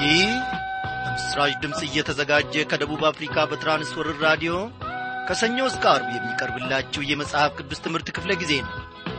ይህ በምስራች ድምፅ እየተዘጋጀ ከደቡብ አፍሪካ በትራንስወርር ራዲዮ ከሰኞ እስከ አርብ የሚቀርብላችሁ የመጽሐፍ ቅዱስ ትምህርት ክፍለ ጊዜ ነው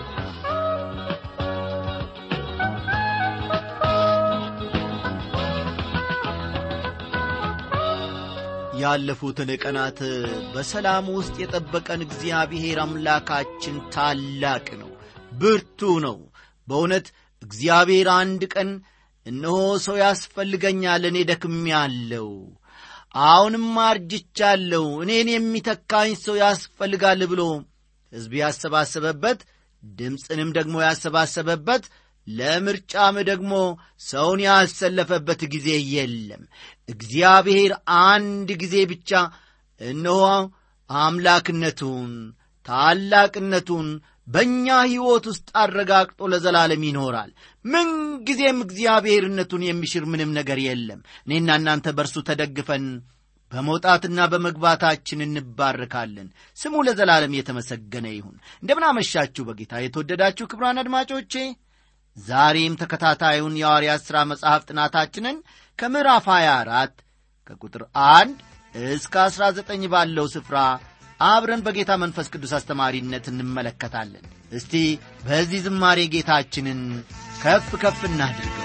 ያለፉትን ቀናት በሰላም ውስጥ የጠበቀን እግዚአብሔር አምላካችን ታላቅ ነው ብርቱ ነው በእውነት እግዚአብሔር አንድ ቀን እነሆ ሰው ያስፈልገኛል እኔ ደክሜአለሁ አሁንም አርጅቻለሁ እኔን የሚተካኝ ሰው ያስፈልጋል ብሎ ሕዝብ ያሰባሰበበት ድምፅንም ደግሞ ያሰባሰበበት ለምርጫም ደግሞ ሰውን ያሰለፈበት ጊዜ የለም እግዚአብሔር አንድ ጊዜ ብቻ እነሆ አምላክነቱን ታላቅነቱን በእኛ ሕይወት ውስጥ አረጋግጦ ለዘላለም ይኖራል ምንጊዜም እግዚአብሔርነቱን የሚሽር ምንም ነገር የለም እኔና እናንተ በእርሱ ተደግፈን በመውጣትና በመግባታችን እንባርካለን ስሙ ለዘላለም የተመሰገነ ይሁን እንደምናመሻችሁ በጌታ የተወደዳችሁ ክብራን አድማጮቼ ዛሬም ተከታታዩን የሐዋርያት ሥራ መጽሐፍ ጥናታችንን ከምዕራፍ 24 ከቁጥር 1 እስከ 19 ባለው ስፍራ አብረን በጌታ መንፈስ ቅዱስ አስተማሪነት እንመለከታለን እስቲ በዚህ ዝማሬ ጌታችንን ከፍ ከፍ እናድርገው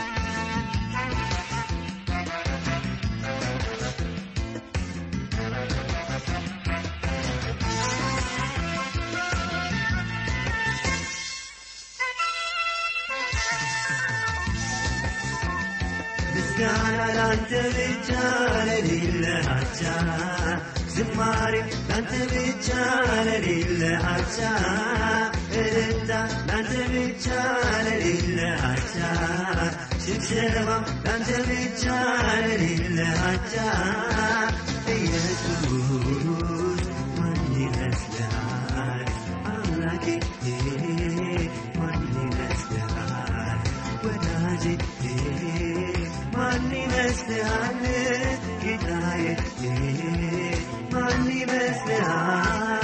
ምስጋና ላንተ ብቻ ለሌለ አቻ ዝማሬ ላንተ ብቻ ለሌለ አቻ እልልታ ላንተ ብቻ ለሌለ አቻ ሽብሸባ ላንተ ብቻ ለሌለ አቻ ኢየሱስ ማን ይመስልሃል አምላኬ ማን ይመስልሃል ወዳጄ ማን ይመስልሃል ጌታዬ ማን ይመስልሃል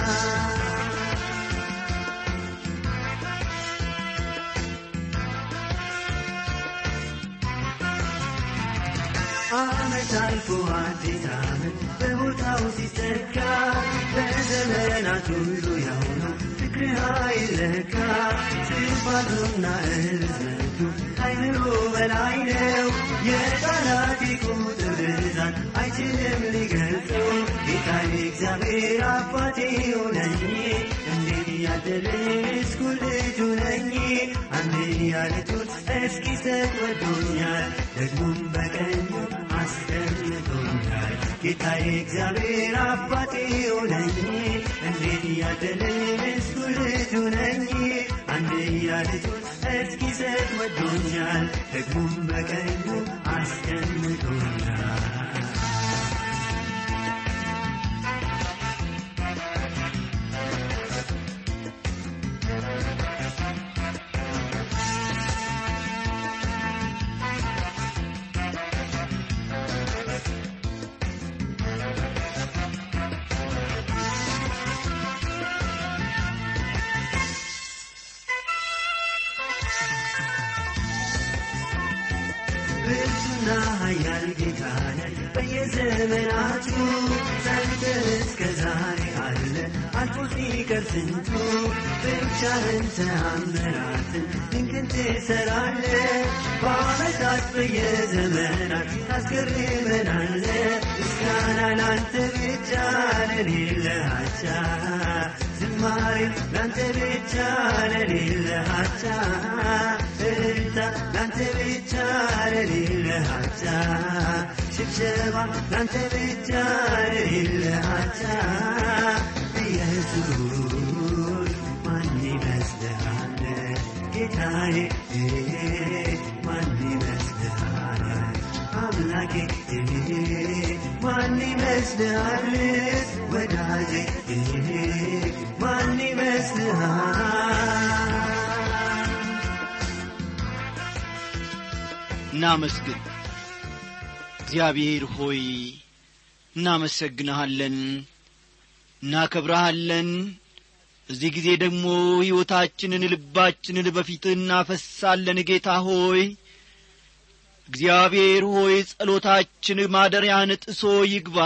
ዓመት አልፎ አዲስ ዓመት በቦታው ሲተካ በዘመናት ሁሉ ያው ነው ፍቅርህ አይለካ ስፋቱና እርዝመቱ አይምሮ በላይ ነው የቃላት ቁጥር ብዛት አይችልም ሊገልጸው ጌታዬ እግዚአብሔር አባቴ ሆነኝ እንዴት ያደረስኩ ልጁ ነኝ አንድያ ልጁን እስኪሰጥ ወዶኛል ደግሞም በቀኙ አስቀምጦኛል ጌታዬ እግዚአብሔር አባቴ ሆነኝ እንዴት ያደረስኩ ልጁ ነኝ አንድያ ልጁን እስኪሰጥ ወዶኛል ደግሞም በቀኙ አስቀምጦኛል ብርቱና ኃያል ጌታ ነህ በየዘመናቱ ጸንተህ እስከ ዛሬ አለ አልፎ ሲቀር ስንቱ ብቻህን ተአምራትን ድንቅን ትሠራለህ በዓመታት በየዘመናት ታስገርመናለህ ምስጋና ላንተ ብቻ ለሌለ አቻ ዝማሬ ላንተ ብቻ ለሌለ አቻ እልልታ ላንተ ብቻ ለሌለ አቻ ሽብሸባ ላንተ ብቻ ለሌለ አቻ ኢየሱስ ማን ይመስልሃል ጌታዬ ማን ይመስልሃል አምላኬ ማን ይመስልሃል ወዳጄ ማን ይመስልሃል እናመስግን እግዚአብሔር ሆይ እናመሰግንሃለን እናከብረሃለን በዚህ ጊዜ ደግሞ ሕይወታችንን ልባችንን በፊትህ እናፈሳለን ጌታ ሆይ እግዚአብሔር ሆይ ጸሎታችን ማደሪያን ጥሶ ይግባ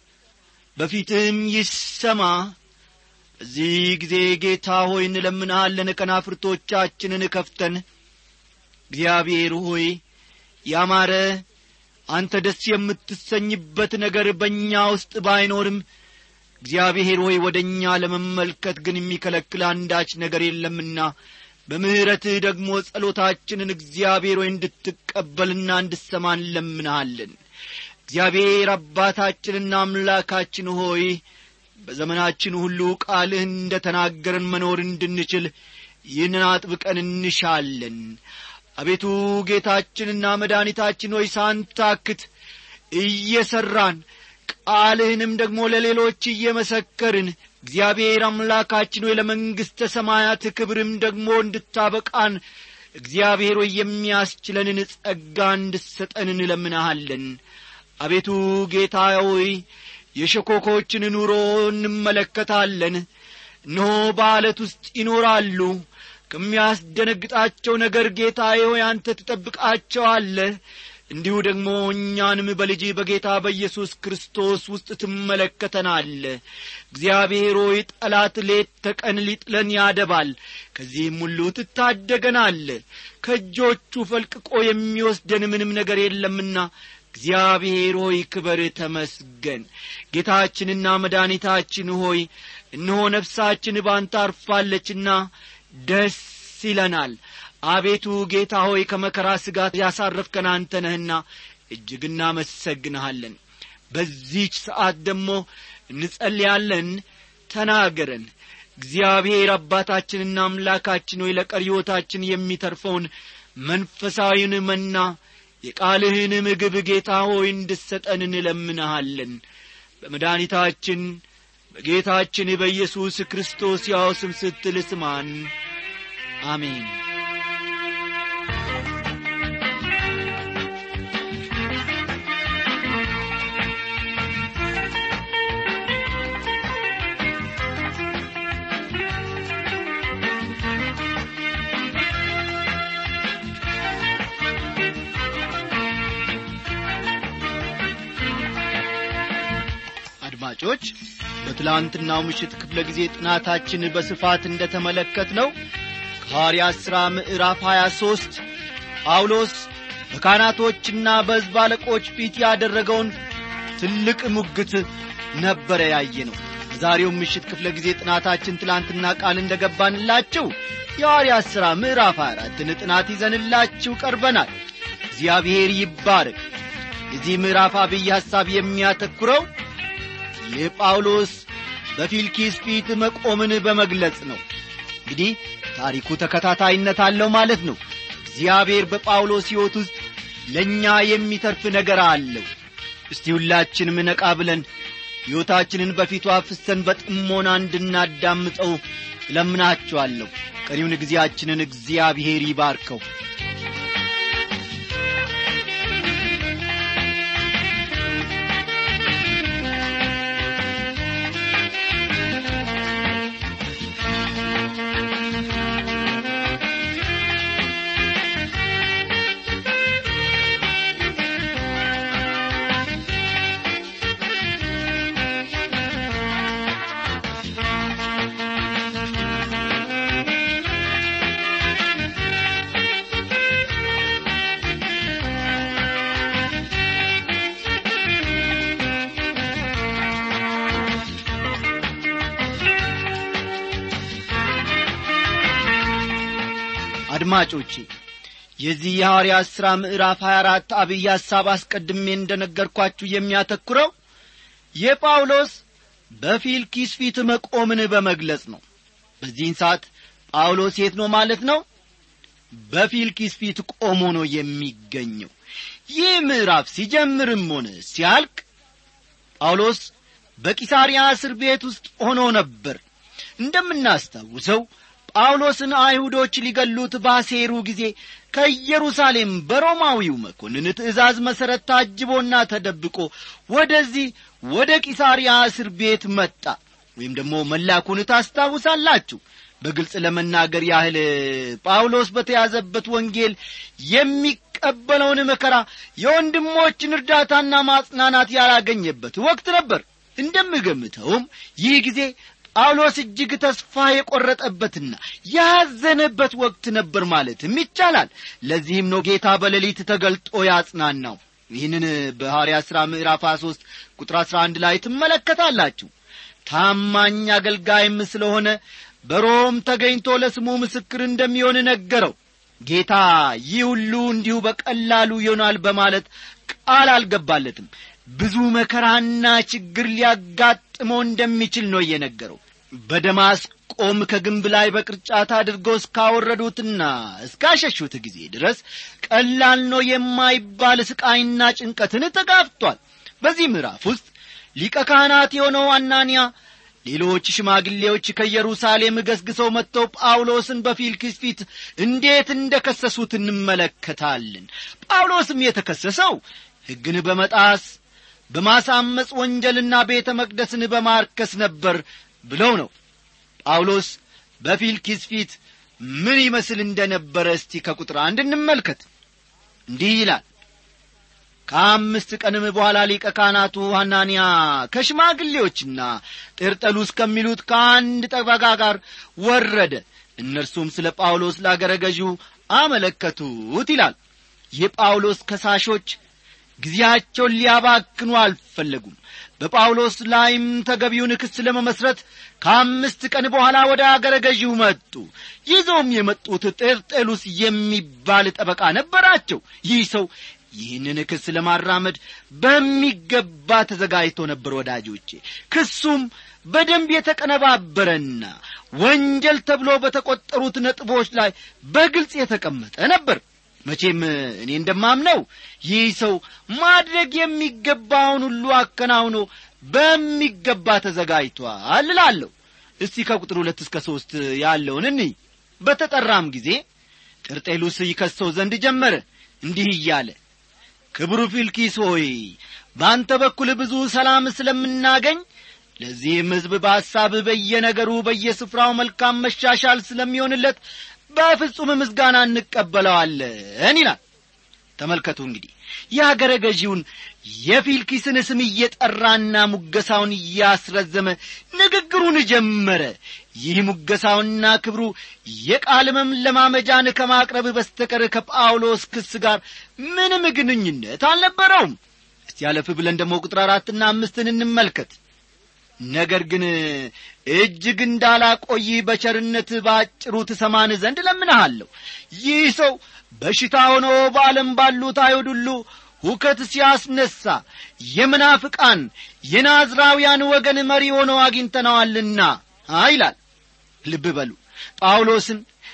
በፊትም ይሰማ በዚህ ጊዜ ጌታ ሆይ እንለምንሃለን ከናፍርቶቻችንን ከፍተን እግዚአብሔር ሆይ ያማረ አንተ ደስ የምትሰኝበት ነገር በእኛ ውስጥ ባይኖርም እግዚአብሔር ሆይ ወደ እኛ ለመመልከት ግን የሚከለክል አንዳች ነገር የለምና በምሕረትህ ደግሞ ጸሎታችንን እግዚአብሔር ሆይ እንድትቀበልና እንድሰማ እንለምንሃለን እግዚአብሔር አባታችንና አምላካችን ሆይ በዘመናችን ሁሉ ቃልህን እንደ ተናገርን መኖር እንድንችል ይህንን አጥብቀን እንሻለን አቤቱ ጌታችንና መድኃኒታችን ሆይ ሳንታክት እየሠራን ቃልህንም ደግሞ ለሌሎች እየመሰከርን እግዚአብሔር አምላካችን ሆይ ለመንግሥተ ሰማያት ክብርም ደግሞ እንድታበቃን እግዚአብሔር ሆይ የሚያስችለንን ጸጋ እንድሰጠን እንለምናሃለን አቤቱ ጌታ ሆይ የሸኮኮችን ኑሮ እንመለከታለን እነሆ በዓለት ውስጥ ይኖራሉ ከሚያስደነግጣቸው ነገር ጌታ ሆይ አንተ ትጠብቃቸዋለህ እንዲሁ ደግሞ እኛንም በልጅ በጌታ በኢየሱስ ክርስቶስ ውስጥ ትመለከተናለ እግዚአብሔር ሆይ ጠላት ሌት ተቀን ሊጥለን ያደባል ከዚህም ሁሉ ትታደገናለ ከእጆቹ ፈልቅቆ የሚወስደን ምንም ነገር የለምና እግዚአብሔር ሆይ ክበር ተመስገን ጌታችንና መድኃኒታችን ሆይ እነሆ ነፍሳችን ባንተ አርፋለችና ደስ ይለናል አቤቱ ጌታ ሆይ ከመከራ ስጋት ያሳረፍከን አንተ ነህና እጅግ እናመሰግንሃለን በዚህች ሰዓት ደግሞ እንጸልያለን ተናገረን እግዚአብሔር አባታችንና አምላካችን ሆይ ለቀሪዮታችን የሚተርፈውን መንፈሳዊን መና የቃልህን ምግብ ጌታ ሆይ እንድሰጠን እንለምንሃለን በመድኃኒታችን በጌታችን በኢየሱስ ክርስቶስ ያው ስም ስትል ስማን አሜን አድማጮች በትላንትናው ምሽት ክፍለ ጊዜ ጥናታችን በስፋት እንደ ተመለከት ነው ከሐዋርያት ሥራ ምዕራፍ 23 ጳውሎስ በካህናቶችና በሕዝብ አለቆች ፊት ያደረገውን ትልቅ ሙግት ነበረ ያየ ነው በዛሬው ምሽት ክፍለ ጊዜ ጥናታችን ትላንትና ቃል እንደ ገባንላችሁ የሐዋርያት ሥራ ምዕራፍ 24ን ጥናት ይዘንላችሁ ቀርበናል እግዚአብሔር ይባረክ የዚህ ምዕራፍ አብይ ሐሳብ የሚያተኩረው የጳውሎስ በፊልኪስ ፊት መቆምን በመግለጽ ነው እንግዲህ ታሪኩ ተከታታይነት አለው ማለት ነው እግዚአብሔር በጳውሎስ ሕይወት ውስጥ ለእኛ የሚተርፍ ነገር አለው እስቲ ሁላችንም ነቃ ብለን ሕይወታችንን በፊቱ አፍሰን በጥሞና እንድናዳምጠው እለምናችኋለሁ ቀሪውን ጊዜያችንን እግዚአብሔር ይባርከው አድማጮቼ የዚህ የሐዋርያት ሥራ ምዕራፍ 24 አብይ ሐሳብ አስቀድሜ እንደ ነገርኳችሁ የሚያተኩረው የጳውሎስ በፊልኪስ ፊት መቆምን በመግለጽ ነው በዚህን ሰዓት ጳውሎስ የት ነው ማለት ነው በፊልኪስ ፊት ቆሞ ነው የሚገኘው ይህ ምዕራፍ ሲጀምርም ሆነ ሲያልቅ ጳውሎስ በቂሳርያ እስር ቤት ውስጥ ሆኖ ነበር እንደምናስታውሰው ጳውሎስን አይሁዶች ሊገሉት ባሴሩ ጊዜ ከኢየሩሳሌም በሮማዊው መኮንን ትእዛዝ መሠረት ታጅቦና ተደብቆ ወደዚህ ወደ ቂሳርያ እስር ቤት መጣ ወይም ደግሞ መላኩን ታስታውሳላችሁ በግልጽ ለመናገር ያህል ጳውሎስ በተያዘበት ወንጌል የሚቀበለውን መከራ የወንድሞችን እርዳታና ማጽናናት ያላገኘበት ወቅት ነበር እንደምገምተውም ይህ ጊዜ ጳውሎስ እጅግ ተስፋ የቈረጠበትና ያዘነበት ወቅት ነበር ማለትም ይቻላል ለዚህም ነው ጌታ በሌሊት ተገልጦ ያጽናናው ይህንን በሐዋርያ ሥራ ምዕራፍ 23 ቁጥር 11 ላይ ትመለከታላችሁ ታማኝ አገልጋይም ስለሆነ በሮም ተገኝቶ ለስሙ ምስክር እንደሚሆን ነገረው ጌታ ይህ ሁሉ እንዲሁ በቀላሉ ይሆናል በማለት ቃል አልገባለትም ብዙ መከራና ችግር ሊያጋጥመው እንደሚችል ነው እየነገረው በደማስቆም ከግንብ ላይ በቅርጫት አድርገው እስካወረዱትና እስካሸሹት ጊዜ ድረስ ቀላል ነው የማይባል ስቃይና ጭንቀትን ተጋፍቷል በዚህ ምዕራፍ ውስጥ ሊቀ ካህናት የሆነው አናንያ ሌሎች ሽማግሌዎች ከኢየሩሳሌም ገስግሰው መጥተው ጳውሎስን በፊልክስ ፊት እንዴት እንደ ከሰሱት እንመለከታለን ጳውሎስም የተከሰሰው ሕግን በመጣስ በማሳመፅ ወንጀልና ቤተ መቅደስን በማርከስ ነበር ብለው ነው ጳውሎስ በፊልኪስ ፊት ምን ይመስል እንደ ነበረ እስቲ ከቁጥር አንድ እንመልከት እንዲህ ይላል ከአምስት ቀንም በኋላ ሊቀ ካህናቱ ሐናንያ ከሽማግሌዎችና ጤርጠሉስ ከሚሉት ከአንድ ጠበቃ ጋር ወረደ እነርሱም ስለ ጳውሎስ ላገረ ገዢው አመለከቱት ይላል የጳውሎስ ከሳሾች ጊዜያቸውን ሊያባክኑ አልፈለጉም በጳውሎስ ላይም ተገቢውን ክስ ለመመስረት ከአምስት ቀን በኋላ ወደ አገረ ገዢው መጡ ይዘውም የመጡት ጤርጤሉስ የሚባል ጠበቃ ነበራቸው ይህ ሰው ይህንን ክስ ለማራመድ በሚገባ ተዘጋጅቶ ነበር ወዳጆቼ ክሱም በደንብ የተቀነባበረና ወንጀል ተብሎ በተቈጠሩት ነጥቦች ላይ በግልጽ የተቀመጠ ነበር መቼም እኔ እንደማምነው ይህ ሰው ማድረግ የሚገባውን ሁሉ አከናውኖ በሚገባ ተዘጋጅቷል እላለሁ እስቲ ከቁጥር ሁለት እስከ ሦስት ያለውን እንይ በተጠራም ጊዜ ጥርጤሉስ ይከሰው ዘንድ ጀመረ እንዲህ እያለ ክብሩ ፊልኪስ ሆይ በአንተ በኩል ብዙ ሰላም ስለምናገኝ ለዚህም ሕዝብ በሐሳብ በየነገሩ በየስፍራው መልካም መሻሻል ስለሚሆንለት በፍጹም ምስጋና እንቀበለዋለን ይላል ተመልከቱ እንግዲህ የአገረ ገዢውን የፊልኪስን ስም እየጠራና ሙገሳውን እያስረዘመ ንግግሩን ጀመረ ይህ ሙገሳውና ክብሩ የቃል መለማመጃን ከማቅረብ በስተቀር ከጳውሎስ ክስ ጋር ምንም ግንኙነት አልነበረውም እስቲ ያለፍ ብለን ደግሞ ቁጥር አራትና አምስትን እንመልከት ነገር ግን እጅግ እንዳላቆይ በቸርነት ባጭሩ ትሰማን ዘንድ ለምንሃለሁ ይህ ሰው በሽታ ሆኖ በዓለም ባሉት አይሁድ ሁሉ ሁከት ሲያስነሣ የምናፍቃን የናዝራውያን ወገን መሪ ሆኖ አግኝተነዋልና ይላል ልብ በሉ ጳውሎስን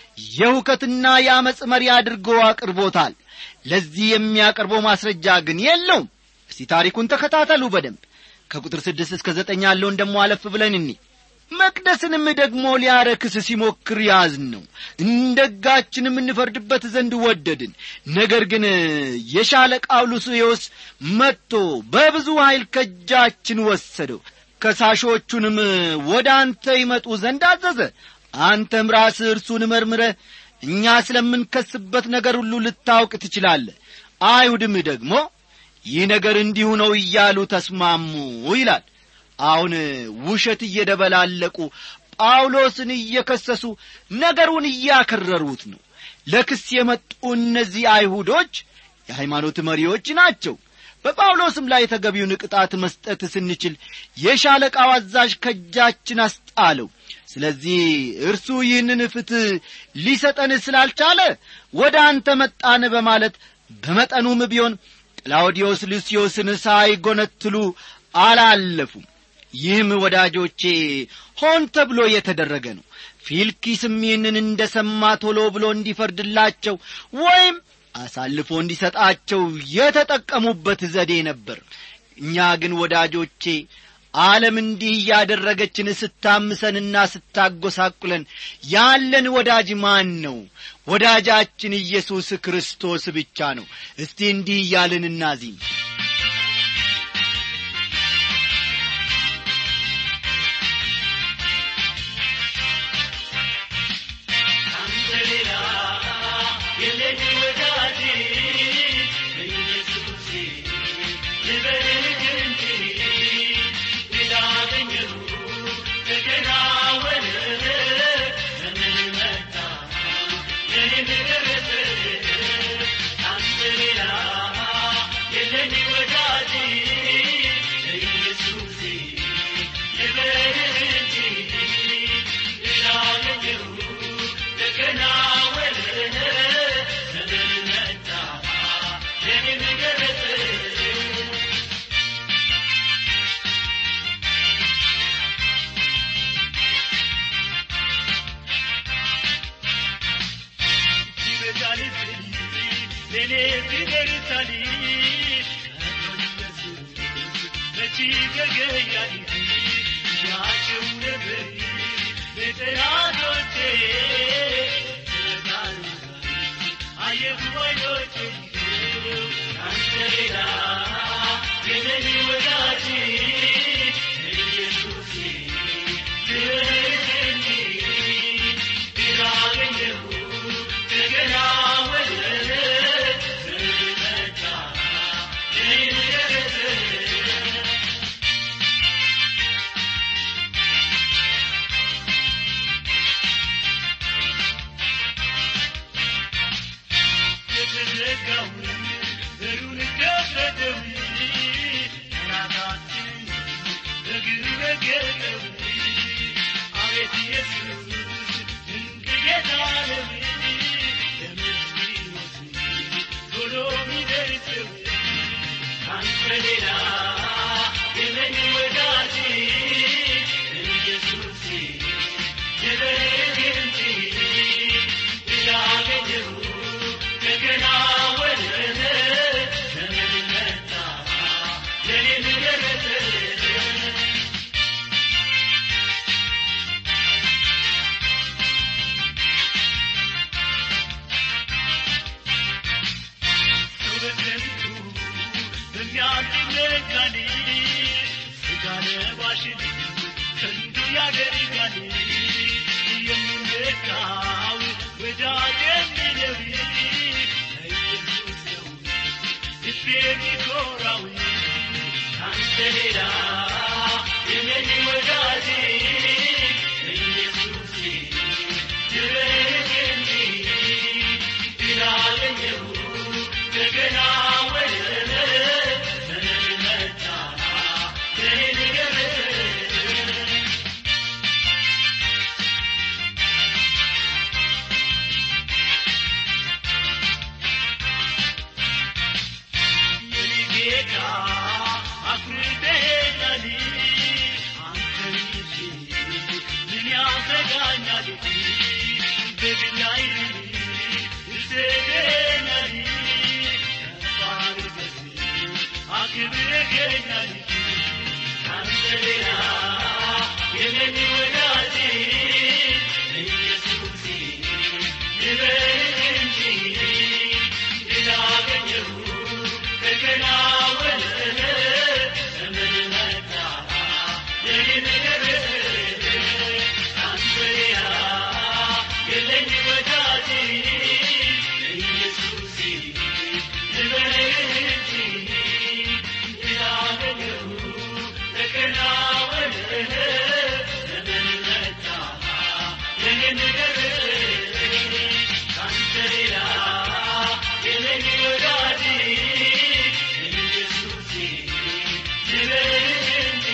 የሁከትና የአመፅ መሪ አድርጎ አቅርቦታል ለዚህ የሚያቀርበው ማስረጃ ግን የለውም እስቲ ታሪኩን ተከታተሉ በደንብ ከቁጥር ስድስት እስከ ዘጠኝ ያለውን ደሞ አለፍ ብለን እኒ መቅደስንም ደግሞ ሊያረክስ ሲሞክር ያዝን ነው እንደ ሕጋችንም እንፈርድበት ዘንድ ወደድን ነገር ግን የሻለቃው ሉስዮስ መጥቶ በብዙ ኀይል ከእጃችን ወሰደው ከሳሾቹንም ወደ አንተ ይመጡ ዘንድ አዘዘ አንተም ራስህ እርሱን መርምረህ እኛ ስለምንከስበት ነገር ሁሉ ልታውቅ ትችላለህ አይሁድም ደግሞ ይህ ነገር እንዲሁ ነው እያሉ ተስማሙ ይላል አሁን ውሸት እየደበላለቁ ጳውሎስን እየከሰሱ ነገሩን እያከረሩት ነው ለክስ የመጡ እነዚህ አይሁዶች የሃይማኖት መሪዎች ናቸው በጳውሎስም ላይ የተገቢውን ቅጣት መስጠት ስንችል የሻለቃው አዛዥ ከእጃችን አስጣለው ስለዚህ እርሱ ይህንን ፍትሕ ሊሰጠን ስላልቻለ ወደ አንተ መጣን በማለት በመጠኑም ቢሆን ቅላውዲዮስ ሉስዮስን ሳይጐነትሉ አላለፉም ይህም ወዳጆቼ ሆን ተብሎ የተደረገ ነው ፊልኪስም ይህንን እንደ ሰማ ቶሎ ብሎ እንዲፈርድላቸው ወይም አሳልፎ እንዲሰጣቸው የተጠቀሙበት ዘዴ ነበር እኛ ግን ወዳጆቼ ዓለም እንዲህ እያደረገችን ስታምሰንና ስታጐሳቁለን ያለን ወዳጅ ማን ነው ወዳጃችን ኢየሱስ ክርስቶስ ብቻ ነው እስቲ እንዲህ እያልን እናዚም ኢየሱሴ ልበልህ እንጂ ላገኘሁ ተከናወነ ዘመን መጣ ለኔም ደረሰ አንተ ሌላ የለኝ ወዳጅ ኢየሱሴ ልበልህ እንጂ ላገኘሁ ተከናወነ ዘመን መጣ ለኔም ደረሰ ይበዛል ለኔ ይደርሳል መቼ ገገያል ያቸው ነበር ለጠላቶቼ አየሁ አይኖቼ አንተ ሌላ የለኝ ወዳጅ ኢየሱሴ ልረድኝ ቢራገኘሁ ገና ወለደ ዘመታ እኔን ደረሰ የተዘጋው በሩን ከፈተው ራሳችን በግር ረገጠው አቤት ኢየሱስ ድንቅ ጌታ ነው ለምስኪኖች ቶሎ ሚደርሰው ካንተ ሌላ የለኝ ወዳጅ ኢየሱስ የለኝ እንጂ ላገኘሁ ገና ወለደ ዘመን መጣ ለኔም ደረሰ በከንቱ በሚያስነጋን ስጋ ለባሽን ከንቱ ያደርጋል የምንመካው ወዳጅ የሚለው ኢየሱስ ነው ልቤ የሚኮራው ካንተ ሌላ የለኝ ወዳጅ ኢየሱስ ድረግ እንጂ ላገኘሁ ገና ወለደ ዘመን መጣ ለኔ ደረሰ የኔ ጌታ አፍርደኛል አንተን ይዤ ምን ያሰጋኛል በድላይ ይሰደኛል ከፍ አድርገህ አክብረኸኛል ካንተ ሌላ የለኝ ወዳጅ ኢየሱስ ልበልህ እንጂ ላገኘሁ ተከናወነ ዘመን መጣ ለኔም ደረሰ ካንተ ሌላ የለኝ ወዳጅ ኢየሱስ ልበልህ እንጂ ላገኘሁ ተከናወነ ዘመን መጣ ለኔም ደረሰ ካንተ ሌላ የለኝ ወዳጅ ኢየሱስ ልበልህ እንጂ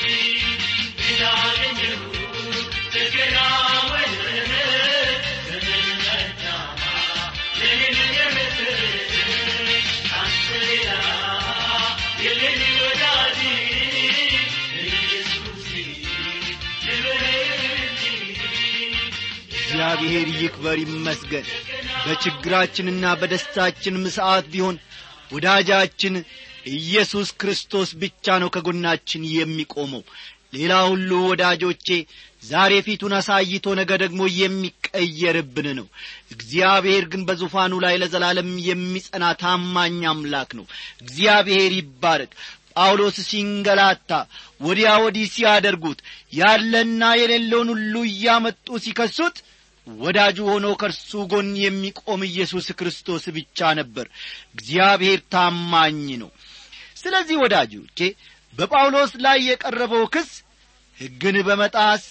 ላገኘሁ ተከናወነ ዘመን መጣ ለኔም ደረሰ ካንተ ሌላ የለኝ ወዳጅ ኢየሱስ ልበልህ እንጂ እግዚአብሔር ይክበር ይመስገን በችግራችንና በደስታችንም ሰዓት ቢሆን ወዳጃችን ኢየሱስ ክርስቶስ ብቻ ነው ከጎናችን የሚቆመው ሌላ ሁሉ ወዳጆቼ ዛሬ ፊቱን አሳይቶ ነገ ደግሞ የሚቀየርብን ነው እግዚአብሔር ግን በዙፋኑ ላይ ለዘላለም የሚጸና ታማኝ አምላክ ነው እግዚአብሔር ይባረክ ጳውሎስ ሲንገላታ ወዲያ ወዲህ ሲያደርጉት ያለና የሌለውን ሁሉ እያመጡ ሲከሱት ወዳጁ ሆኖ ከእርሱ ጎን የሚቆም ኢየሱስ ክርስቶስ ብቻ ነበር እግዚአብሔር ታማኝ ነው ስለዚህ ወዳጆቼ በጳውሎስ ላይ የቀረበው ክስ ሕግን በመጣስ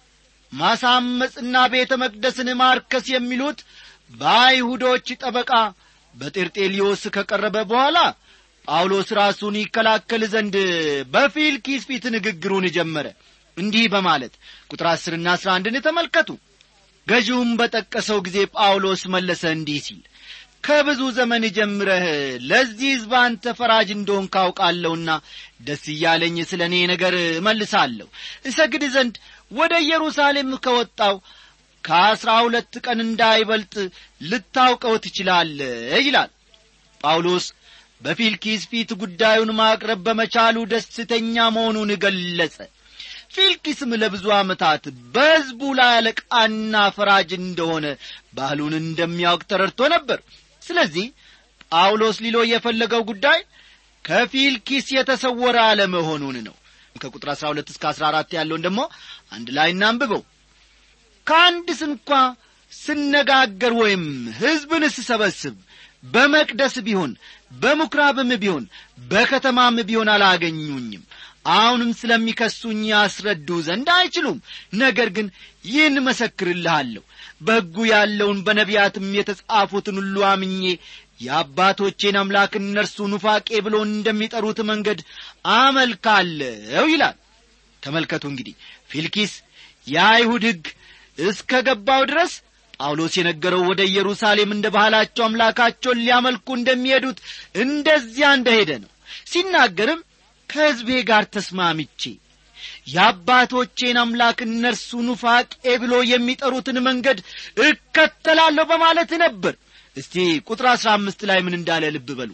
ማሳመፅና ቤተ መቅደስን ማርከስ የሚሉት በአይሁዶች ጠበቃ በጤርጤሊዮስ ከቀረበ በኋላ ጳውሎስ ራሱን ይከላከል ዘንድ በፊልኪስ ፊት ንግግሩን ጀመረ እንዲህ በማለት ቁጥር አስርና አስራ አንድን ተመልከቱ ገዢውም በጠቀሰው ጊዜ ጳውሎስ መለሰ እንዲህ ሲል ከብዙ ዘመን ጀምረህ ለዚህ ሕዝብ አንተ ፈራጅ እንደሆን ካውቃለሁና ደስ እያለኝ ስለ እኔ ነገር እመልሳለሁ እሰግድ ዘንድ ወደ ኢየሩሳሌም ከወጣው ከአስራ ሁለት ቀን እንዳይበልጥ ልታውቀው ትችላለህ ይላል ጳውሎስ በፊልኪስ ፊት ጉዳዩን ማቅረብ በመቻሉ ደስተኛ መሆኑን ገለጸ ፊልኪስም ለብዙ ዓመታት በሕዝቡ ላይ አለቃና ፈራጅ እንደሆነ ባህሉን እንደሚያውቅ ተረድቶ ነበር ስለዚህ ጳውሎስ ሊሎ የፈለገው ጉዳይ ከፊልኪስ የተሰወረ አለመሆኑን ነው ከቁጥር አሥራ ሁለት እስከ አሥራ አራት ያለውን ደግሞ አንድ ላይ እናንብበው ከአንድ ስንኳ ስነጋገር ወይም ሕዝብን ስሰበስብ በመቅደስ ቢሆን በምኵራብም ቢሆን በከተማም ቢሆን አላገኙኝም አሁንም ስለሚከሱኝ ያስረዱ ዘንድ አይችሉም ነገር ግን ይህን መሰክርልሃለሁ በሕጉ ያለውን በነቢያትም የተጻፉትን ሁሉ አምኜ የአባቶቼን አምላክ እነርሱ ኑፋቄ ብሎ እንደሚጠሩት መንገድ አመልካለሁ ይላል ተመልከቱ እንግዲህ ፊልኪስ የአይሁድ ሕግ እስከ ገባው ድረስ ጳውሎስ የነገረው ወደ ኢየሩሳሌም እንደ ባህላቸው አምላካቸውን ሊያመልኩ እንደሚሄዱት እንደዚያ እንደሄደ ነው ሲናገርም ከሕዝቤ ጋር ተስማምቼ የአባቶቼን አምላክ እነርሱ ኑፋቄ ብሎ የሚጠሩትን መንገድ እከተላለሁ በማለት ነበር እስቲ ቁጥር አሥራ አምስት ላይ ምን እንዳለ ልብ በሉ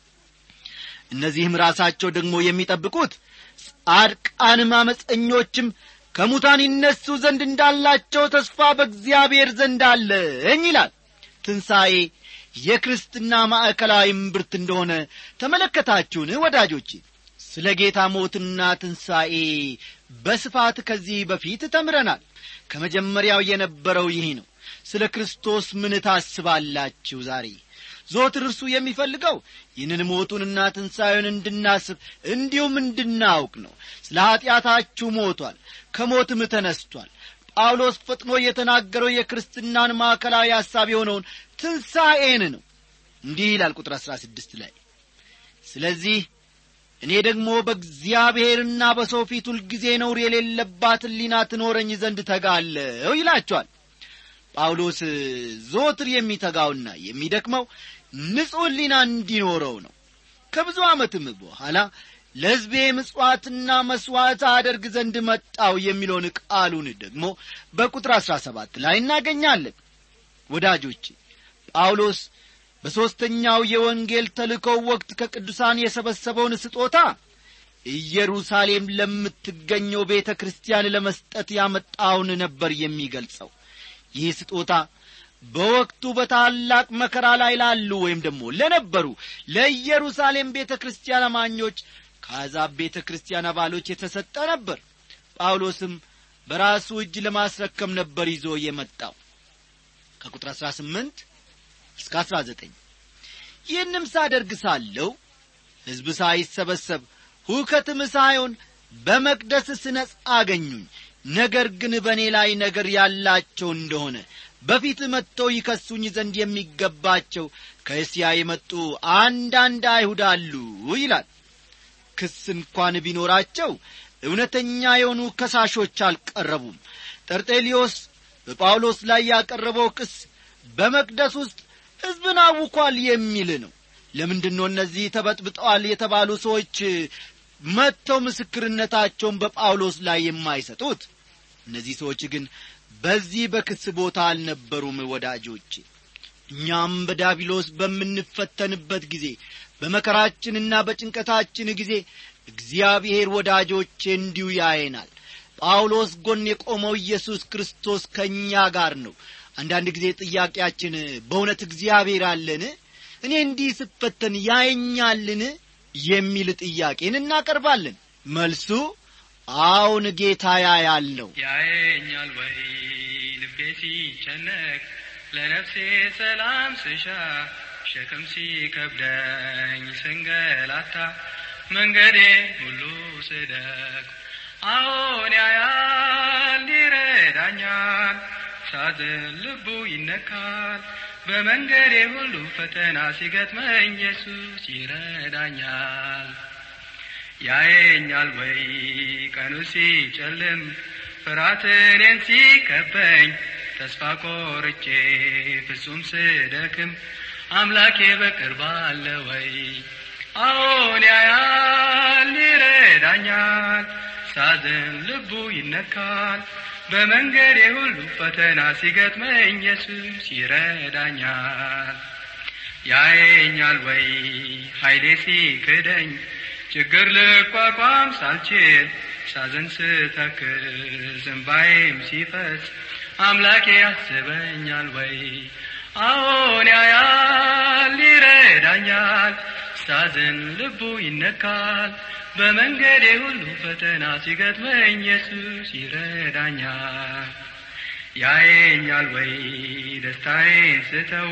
እነዚህም ራሳቸው ደግሞ የሚጠብቁት ጻድቃንም አመፀኞችም ከሙታን ይነሱ ዘንድ እንዳላቸው ተስፋ በእግዚአብሔር ዘንድ አለኝ ይላል ትንሣኤ የክርስትና ማዕከላዊ እምብርት እንደሆነ ተመለከታችሁን ወዳጆቼ ስለ ጌታ ሞትና ትንሣኤ በስፋት ከዚህ በፊት ተምረናል ከመጀመሪያው የነበረው ይህ ነው ስለ ክርስቶስ ምን ታስባላችሁ ዛሬ ዞትር እርሱ የሚፈልገው ይህንን ሞቱንና ትንሣኤውን እንድናስብ እንዲሁም እንድናውቅ ነው ስለ ኀጢአታችሁ ሞቷል ከሞትም ተነስቷል ጳውሎስ ፈጥኖ የተናገረው የክርስትናን ማዕከላዊ ሐሳብ የሆነውን ትንሣኤን ነው እንዲህ ይላል ቁጥር አሥራ ስድስት ላይ ስለዚህ እኔ ደግሞ በእግዚአብሔርና በሰው ፊት ሁልጊዜ ነውር የሌለባት ሊና ትኖረኝ ዘንድ ተጋለው ይላቸዋል ጳውሎስ ዞትር የሚተጋውና የሚደክመው ንጹሕ ሊና እንዲኖረው ነው ከብዙ ዓመትም በኋላ ለሕዝቤ ምጽዋትና መሥዋዕት አደርግ ዘንድ መጣው የሚለውን ቃሉን ደግሞ በቁጥር አሥራ ሰባት ላይ እናገኛለን ወዳጆቼ ጳውሎስ በሦስተኛው የወንጌል ተልእኮው ወቅት ከቅዱሳን የሰበሰበውን ስጦታ ኢየሩሳሌም ለምትገኘው ቤተ ክርስቲያን ለመስጠት ያመጣውን ነበር የሚገልጸው ይህ ስጦታ በወቅቱ በታላቅ መከራ ላይ ላሉ ወይም ደግሞ ለነበሩ ለኢየሩሳሌም ቤተ ክርስቲያን አማኞች ከአሕዛብ ቤተ ክርስቲያን አባሎች የተሰጠ ነበር ጳውሎስም በራሱ እጅ ለማስረከም ነበር ይዞ የመጣው ከቁጥር አሥራ ስምንት እስከ አሥራ ዘጠኝ ይህንም ሳደርግ ሳለው ሕዝብ ሳይሰበሰብ ሁከትም ሳይሆን በመቅደስ ስነጻ አገኙኝ ነገር ግን በእኔ ላይ ነገር ያላቸው እንደሆነ በፊት መጥተው ይከሱኝ ዘንድ የሚገባቸው ከእስያ የመጡ አንዳንድ አይሁድ አሉ ይላል ክስ እንኳን ቢኖራቸው እውነተኛ የሆኑ ከሳሾች አልቀረቡም ጠርጤሊዮስ በጳውሎስ ላይ ያቀረበው ክስ በመቅደስ ውስጥ ሕዝብን አውኳል የሚል ነው ለምንድን ነው እነዚህ ተበጥብጠዋል የተባሉ ሰዎች መጥተው ምስክርነታቸውን በጳውሎስ ላይ የማይሰጡት እነዚህ ሰዎች ግን በዚህ በክስ ቦታ አልነበሩም ወዳጆቼ እኛም በዳቢሎስ በምንፈተንበት ጊዜ በመከራችንና በጭንቀታችን ጊዜ እግዚአብሔር ወዳጆቼ እንዲሁ ያየናል ጳውሎስ ጎን የቆመው ኢየሱስ ክርስቶስ ከእኛ ጋር ነው አንዳንድ ጊዜ ጥያቄያችን በእውነት እግዚአብሔር አለን እኔ እንዲህ ስፈተን ያየኛልን የሚል ጥያቄን እናቀርባለን መልሱ አሁን ጌታ ያያል ነው ያየኛል ወይ ልቤ ሲጨነቅ ለነፍሴ ሰላም ስሻ ሸክም ሲከብደኝ ስንገላታ መንገዴ ሁሉ ስደቅ አዎን ያያል ይረዳኛል ሳዝን ልቡ ይነካል በመንገዴ ሁሉ ፈተና ሲገጥመኝ ኢየሱስ ይረዳኛል ያየኛል ወይ ቀኑ ሲጨልም ፍርሃት እኔን ሲከበኝ ተስፋ ቆርጬ ፍጹም ስደክም አምላኬ በቅርብ አለ ወይ አዎን ያያል ይረዳኛል ሳዝን ልቡ ይነካል በመንገዴ ሁሉ ፈተና ሲገጥመኝ ኢየሱስ ይረዳኛል ያየኛል ወይ ኃይሌ ሲክደኝ ችግር ልቋቋም ሳልችል ሳዘን ስተክዝ እንባዬም ሲፈስ አምላኬ ያስበኛል ወይ አዎን ያያል ይረዳኛል ሳዝን ልቡ ይነካል በመንገዴ ሁሉ ፈተና ሲገጥመኝ ኢየሱስ ይረዳኛል ያየኛል ወይ ደስታዬን ስተው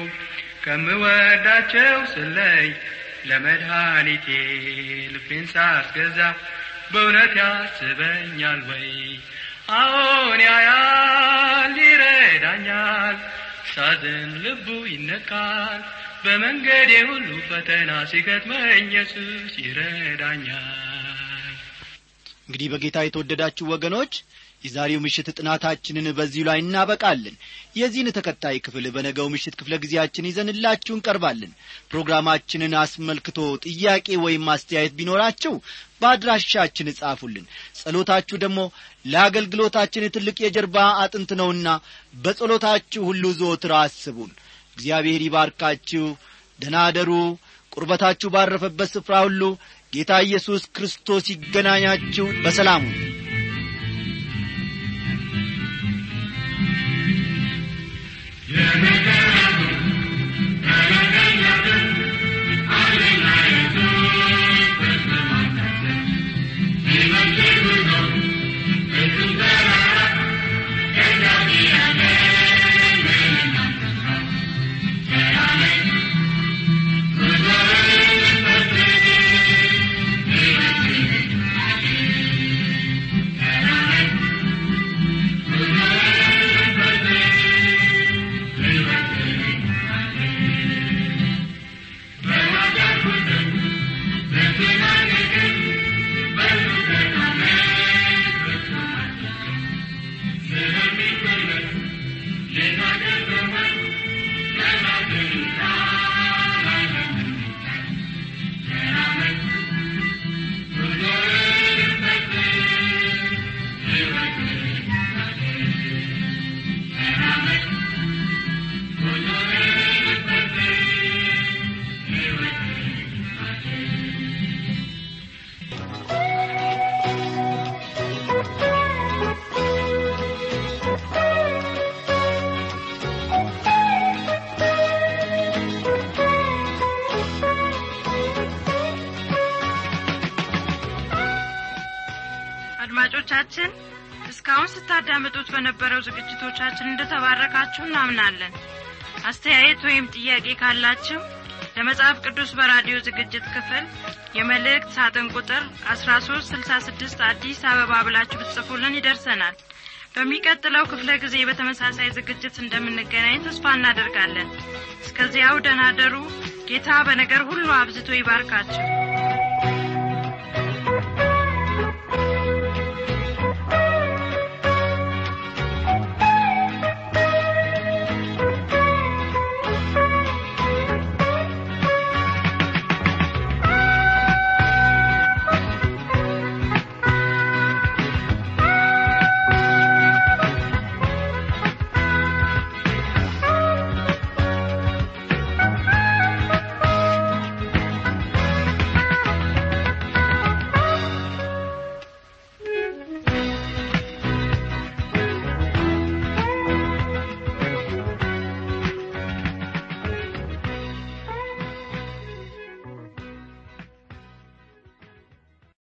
ከምወዳቸው ስለይ ለመድኃኒቴ ልቤን ሳስገዛ በእውነት ያስበኛል ወይ አዎን ያያል ይረዳኛል ሳዝን ልቡ ይነካል በመንገዴ ሁሉ ፈተና ሲገጥመኝ ኢየሱስ ይረዳኛል እንግዲህ በጌታ የተወደዳችሁ ወገኖች የዛሬው ምሽት ጥናታችንን በዚሁ ላይ እናበቃለን የዚህን ተከታይ ክፍል በነገው ምሽት ክፍለ ጊዜያችን ይዘንላችሁ እንቀርባለን ፕሮግራማችንን አስመልክቶ ጥያቄ ወይም አስተያየት ቢኖራችሁ በአድራሻችን እጻፉልን ጸሎታችሁ ደግሞ ለአገልግሎታችን ትልቅ የጀርባ አጥንት ነውና በጸሎታችሁ ሁሉ ዞትር አስቡን እግዚአብሔር ይባርካችሁ ደናደሩ ቁርበታችሁ ባረፈበት ስፍራ ሁሉ ጌታ ኢየሱስ ክርስቶስ ይገናኛችሁ በሰላሙ አድማጮቻችን እስካሁን ስታዳምጡት በነበረው ዝግጅቶቻችን እንደተባረካችሁ እናምናለን አስተያየት ወይም ጥያቄ ካላችሁ ለመጽሐፍ ቅዱስ በራዲዮ ዝግጅት ክፍል የመልእክት ሳጥን ቁጥር 1366 አዲስ አበባ ብላችሁ ብትጽፉልን ይደርሰናል በሚቀጥለው ክፍለ ጊዜ በተመሳሳይ ዝግጅት እንደምንገናኝ ተስፋ እናደርጋለን እስከዚያው ደናደሩ ጌታ በነገር ሁሉ አብዝቶ ይባርካችሁ